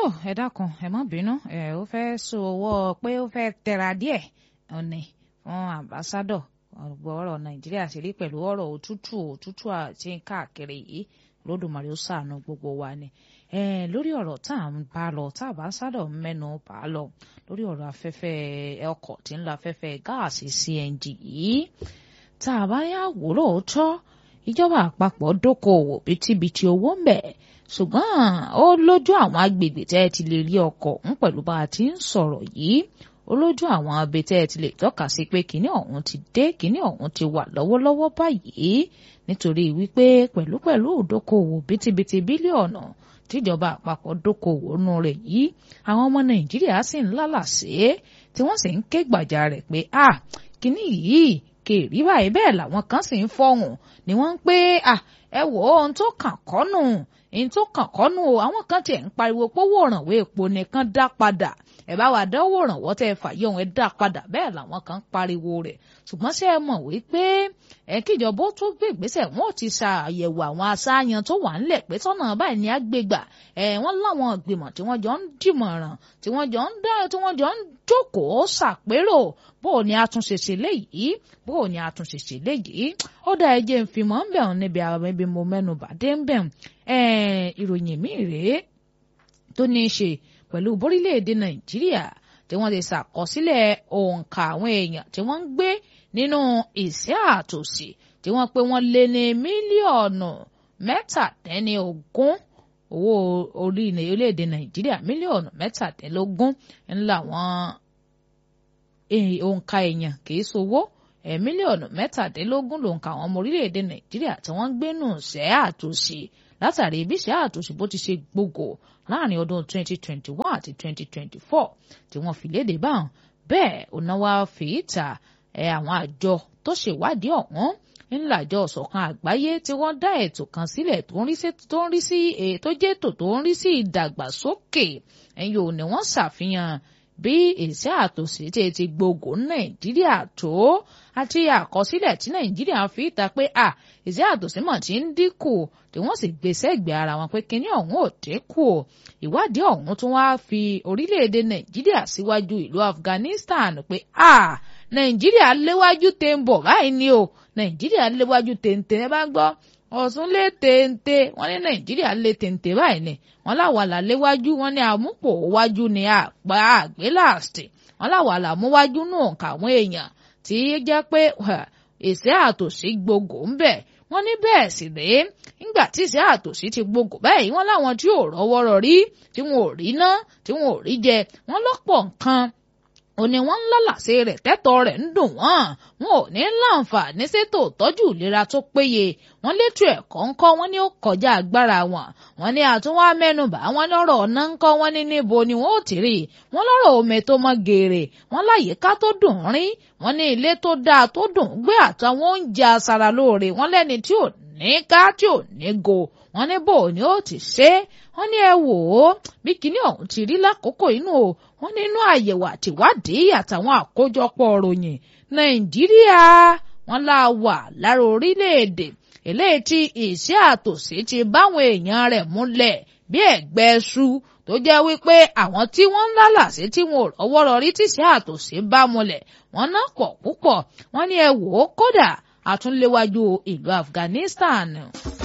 ẹ dákun ẹ má bínú ẹ ó fẹ́ sọwọ́ pé ó fẹ́ tẹra díẹ̀ ọ̀nì fún àmbásádọ̀ ọ̀gbọ́n ọ̀rọ̀ nàìjíríà ṣe rí pẹ̀lú ọ̀rọ̀ òtútù òtútù àti káàkiri yìí lódùmarè ó ṣàánú gbogbo wa ni lórí ọ̀rọ̀ tá à ń bá lọ tá àmbásádọ̀ ń mẹ́nu bá lọ lórí ọ̀rọ̀ afẹ́fẹ́ ọkọ̀ tí ń lo afẹ́fẹ́ gáàsì CNG yìí tá a bá yà wò lóòótọ́ ìjọba àpapọ̀ dókòwò bítíbitì owó ń bẹ̀ ṣùgbọ́n ó lójú àwọn agbègbè tẹ́ ẹ ti lè rí ọkọ̀ ń pẹ̀lú bá a ti ń sọ̀rọ̀ yìí ó lójú àwọn abẹ tẹ́ ẹ ti lè tọ́ka sí pé kinní ọ̀hún ti dé kinní ọ̀hún ti wà lọ́wọ́lọ́wọ́ báyìí nítorí wípé pẹ̀lúpẹ̀lú ìdókòwò bítíbitì bílíọ̀nù tíjọba àpapọ̀ dókòwò nù rẹ̀ yìí àwọn ọmọ nàìjíríà sì ń lálàsé tí wọ́n sì ń ké gbàjà rẹ̀ pé à kinní yìí kèrí báyìí bẹ́ẹ̀ làwọn kan sì ń fọhùn ni wọ́n ń pé à ẹ wò ó ohun tó kàn kọ́nù ohun tó kàn kọ́nù o àwọn kan tiẹ̀ ń pariwo pówó òrànwó epo nìkan dá padà ẹ bá wa dánwò òrànwọ́ tẹ́ ẹ fàyè òun ẹ dá padà bẹ́ẹ̀ làwọn kan pariwo rẹ̀ ṣùgbọ́n ṣé ẹ mọ̀ wípé ẹ kíjọba ó tó gbé ìgbésẹ̀ wọn ò ti ṣàyẹ̀wò àwọn aṣááyan tó wà ńlẹ̀ pé tọ́nà báyìí ni á gbé gbà ẹ wọ́n láwọn ìgbìmọ̀ tí wọ́n jọ ń dìmọ̀ràn tí wọ́n jọ ń dá tí wọ́n jọ ń jókòó ṣàpérò bó o ní àtúnṣe ṣe léyìí bó o ní àtúnṣe ṣe léyìí ó dá ẹjẹ ń fi mọ́ ń bẹ̀ ọ́n níbi àwọn ibi mo mẹ́nu bàdé ń bẹ̀ ìròyìn mi rèé tó ní í ṣe pẹ̀lú borílẹ̀-èdè nàìjíríà tí wọ́n ti ṣàkọsílẹ̀ òǹkà àwọn èèyàn tí wọ́n ń gbé nínú ìṣẹ́ àtòsí tí wọ́n pé wọ́n lé ní mílíọ̀nù mẹ́tàdínlógún owó orílẹ̀-èdè nàìjíríà mílíọ̀nù mẹ́tàdínlógún ńlá wọn òǹkà èèyàn kì í ṣowó ẹ̀ mílíọ̀nù mẹ́tàdínlógún lòǹkà àwọn ọmọ orílẹ̀-èdè nàìjíríà tí wọ́n ń gbé nù ìṣẹ́ àtòsí látàrí ibi ìṣẹ́ àtòsí bó ti ṣe gbogbo láàrin ọdún 2021 àti 2024 tí wọ́n fi léde báwọn bẹ́ẹ̀ ònáwá fìyíta ẹ̀ àwọn àjọ tó ṣèwádìí ọ̀hún ńlá àjọ ọ̀ṣọ̀kan àgbáyé tí wọ́n dá ètò kan sílẹ̀ tó ń rí sí tó ń rí sí tó jẹ́ ètò tó ń rí sí ìdàgbàsókè ẹ̀yìn ò ní wọ́n ṣàfihàn bí ìṣẹ́ àtòsí tí ti gbogbo nàìjíríà tó àti àkọsílẹ̀ tí nàìjíríà fi ta pé à ìṣẹ́ àtòsí mọ̀ tí ń dínkù tí wọ́n sì gbé sẹ́gbẹ̀ẹ́ ara wọn pé kinní ọ̀hún ò dínkù ìwádìí ọ̀hún tún wá fi orílẹ̀-èdè nàìjíríà síwájú ìlú afghanistan pé à nàìjíríà léwájú tẹ̀ ń bọ̀ báyìí ni o nàìjíríà léwájú téńté ẹ bá gbọ́ ọ̀sùn lé téńté wọ́n ní nàìjíríà lé téńté báyìí ni wọ́n láwàlà léwájú wọ́n ní àmúpò wájú ni àgbà àgbélàsì wọ́n láwàlà múwájú nù ọ̀nkà àwọn èèyàn tí jẹ́ pé ìṣẹ́ àtòsí gbogbo ń bẹ̀ wọ́n ní bẹ́ẹ̀ sì rèé nígbà tí ìṣẹ́ àtòsí ti gbogbo báyìí wọ́n láwọn tí ò rọ́wọ́rọ́ rí tí wọn ò rí ná tí wọn ò rí jẹ wọ́n lọ́pọ̀ nǹkan ó ní wọ́n ń lálàsẹ rẹ̀ tẹ́tọ̀ rẹ̀ ń dùn wọ́n wọn ò ní láǹfààní ṣètò ìtọ́jú ìlera tó péye wọ́n létò ẹ̀kọ́ ńkọ́ wọ́n ní ó kọjá agbára wọn wọ́n ní àtúnwá mẹ́nubà wọ́n lọ́rọ̀ ọ̀nà ńkọ́ wọ́n ní níbo ni wọ́n ó ti rí wọ́n lọ́rọ̀ omi tó mọ́ geere wọ́n láyìíká tó dùn rí wọ́n ní ilé tó dáa tó dùn gbé àtàwọn oúnjẹ aṣara lóore wọ́n lẹ́ni tí ò ní ká tí ò ní go wọ́n ní bò ní ó ti ṣe é wọ́n ní ẹ wò ó bí kinní ọ̀hún ti rí lákòókò inú o wọ́n nínú àyẹ̀wò àtìwádìí àtàwọn àkójọpọ̀ ròyìn nàìjíríà wọ́n lá wà lára orílẹ̀-èdè eléyìí tí ìṣẹ́ àtòsí ti báwọn èèyàn rẹ̀ múlẹ̀ bí ẹ̀gbẹ́ ṣu tó jẹ́ wípé àwọn tí wọ́n ń lálàsí tí wọn ò rọ́wọ́ rọrí tíṣẹ́ àtòsí bá múlẹ̀ wọ́n náà pọ̀ púpọ̀ wọ́n ní ẹ wò ó kódà àtúnléwájú ìlú Afghanistan.